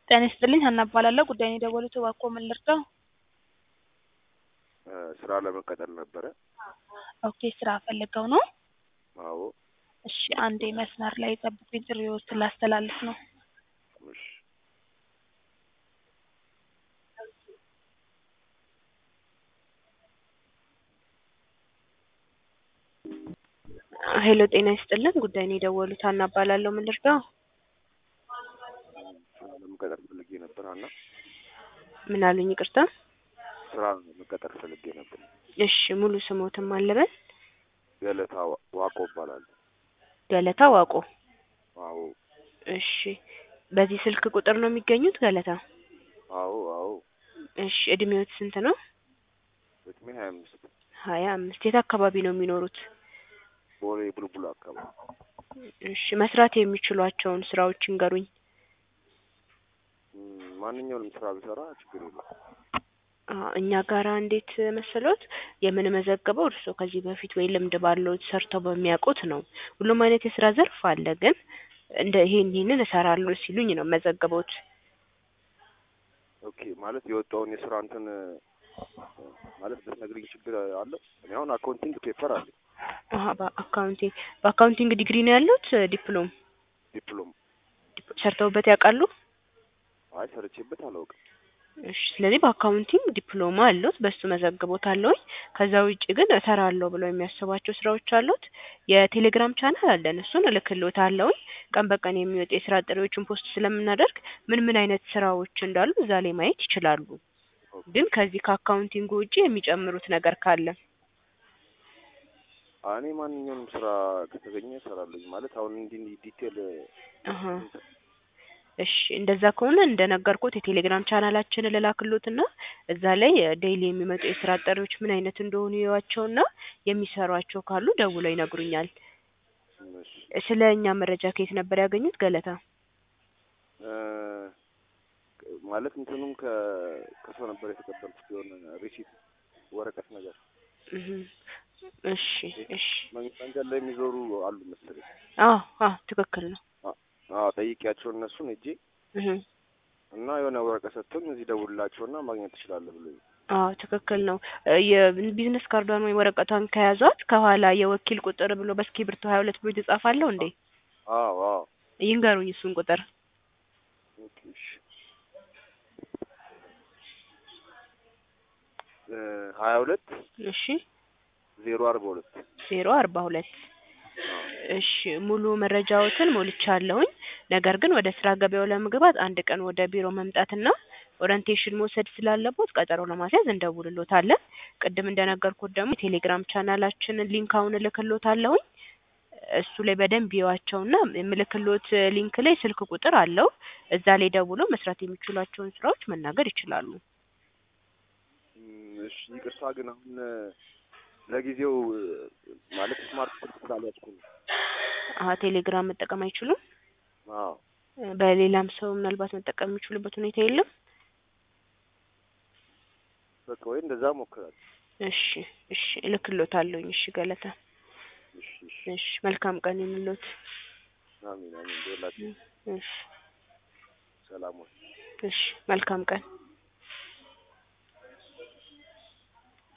ጤና ይስጥልኝ ሀና እባላለሁ ጉዳዩን የደወሉት እባክዎ ምን ልርዳዎ? ስራ ለመቀጠር ነበረ። ኦኬ ስራ ፈልገው ነው? አዎ እሺ አንዴ መስመር ላይ ይጠብቁኝ ጥሪዎትን ላስተላልፍ ነው። እሺ ሄሎ ጤና ይስጥልን ጉዳዩን የደወሉት ሀና እባላለሁ ምን ልርዳዎ? ስራ ለመቀጠር ፈልጌ ነበር ሀና። ምን አሉኝ ይቅርታ? ስራ መቀጠር ፈልጌ ነበር። እሺ ሙሉ ስሞትን ማን ልበል? ገለታ ዋ- ዋቆ እባላለሁ። ገለታ ዋቆ አዎ እሺ በዚህ ስልክ ቁጥር ነው የሚገኙት ገለታ? አዎ አዎ እሺ እድሜዎት ስንት ነው? እድሜ ሀያ አምስት ሀያ አምስት የት አካባቢ ነው የሚኖሩት? ቦሌ ቡልቡላ አካባቢ እሺ መስራት የሚችሏቸውን ስራዎች ይንገሩኝ። እም፣ ማንኛውንም ስራ ብሰራ ችግር የለም። አ እኛ ጋራ እንዴት መሰሎት የምንመዘግበው እርስዎ ከዚህ በፊት ወይ ልምድ ባለዎት ሰርተው በሚያውቁት ነው። ሁሉም አይነት የስራ ዘርፍ አለ ግን እንደ ይሄን ይሄንን እሰራለሁ ሲሉኝ ነው መዘግቦት። ኦኬ ማለት የወጣውን የስራ እንትን ማለት ብትነግሪኝ ችግር አለው? እኔ አሁን አካውንቲንግ ፔፐር አለኝ አሀ በአካውንቲንግ በአካውንቲንግ ዲግሪ ነው ያሉት ዲፕሎም ዲፕሎም። ዲፕ- ሰርተውበት ያውቃሉ? አይ ሰርቼበት አላውቅም። እሺ ስለዚህ በአካውንቲንግ ዲፕሎማ አሉት በሱ መዘግቦታለሁኝ። ከዛ ውጪ ግን እሰራለሁ ብለው የሚያስቧቸው ስራዎች አሉት። የቴሌግራም ቻናል አለን እሱን እልክልዎታለሁኝ። ቀን በቀን የሚወጡ የስራ ጥሪዎችን ፖስት ስለምናደርግ ምን ምን አይነት ስራዎች እንዳሉ እዛ ላይ ማየት ይችላሉ። ግን ከዚህ ከአካውንቲንጉ ውጪ የሚጨምሩት ነገር ካለ እኔ ማንኛውንም ስራ ከተገኘ እሰራለሁ። ማለት አሁን እንዲህ እንዲህ ዲቴል አሀ እሺ እንደዛ ከሆነ እንደነገርኩት የቴሌግራም ቻናላችንን ልላክሎትና እዛ ላይ ዴይሊ የሚመጡ የስራ ጥሪዎች ምን አይነት እንደሆኑ ይዩዋቸውና የሚሰሯቸው ካሉ ደውለው ይነግሩኛል። እሺ ስለ እኛ መረጃ ከየት ነበር ያገኙት ገለታ? እ፣ ማለት እንትኑም ከ ከሰው ነበር የተቀበልኩት የሆነ ሪሲት ወረቀት ነገር እህ እሺ እሺ መን- መንገድ ላይ የሚዞሩ አሉ መሰለኝ። አዎ አዎ ትክክል ነው። አዎ ጠይቄያቸው እነሱን ሄጄ እህ እና የሆነ ወረቀት ሰጥቶኝ እዚህ ደውልላቸውና ማግኘት ትችላለህ ብሎኝ አዎ ትክክል ነው። እ የቢዝነስ ካርዷን ወይ ወረቀቷን ከያዟት ከኋላ የወኪል ቁጥር ብሎ በእስክሪብቶ ሀያ ሁለት ብሎ የተጻፈ አለው እንዴ? አዎ አዎ ይንገሩኝ እሱን ቁጥር። ኦኬ እሺ እ ሀያ ሁለት እሺ ዜሮ አርባ ሁለት ዜሮ አርባ ሁለት እሺ ሙሉ መረጃዎትን ሞልቻለሁኝ። ነገር ግን ወደ ስራ ገበያው ለመግባት አንድ ቀን ወደ ቢሮ መምጣትና ኦሪንቴሽን መውሰድ ስላለቦት ቀጠሮ ለማስያዝ እንደውልሎታለን። ቅድም እንደነገርኩት ደግሞ የቴሌግራም ቻናላችንን ሊንክ አሁን እልክሎታለሁኝ። እሱ ላይ በደንብ ይዋቸውና የምልክሎት ሊንክ ላይ ስልክ ቁጥር አለው። እዛ ላይ ደውሎ መስራት የሚችሏቸውን ስራዎች መናገር ይችላሉ። እም፣ እሺ ይቅርታ ግን አሁን ለጊዜው እ፣ ማለት ስማርት ስልክ ስላልያዝኩ ነው። አሀ ቴሌግራም መጠቀም አይችሉም? አዎ በሌላም ሰው ምናልባት መጠቀም የሚችሉበት ሁኔታ የለም? በቃ ወይ እንደዛ ሞክራለሁ። እሺ እሺ እልክሎታለሁኝ። እሺ ገለታ እሺ እሺ እሺ መልካም ቀን ይሁንልዎት። አሚን አሚን። ደውላችሁ እሺ ሰላም ወይ እሺ መልካም ቀን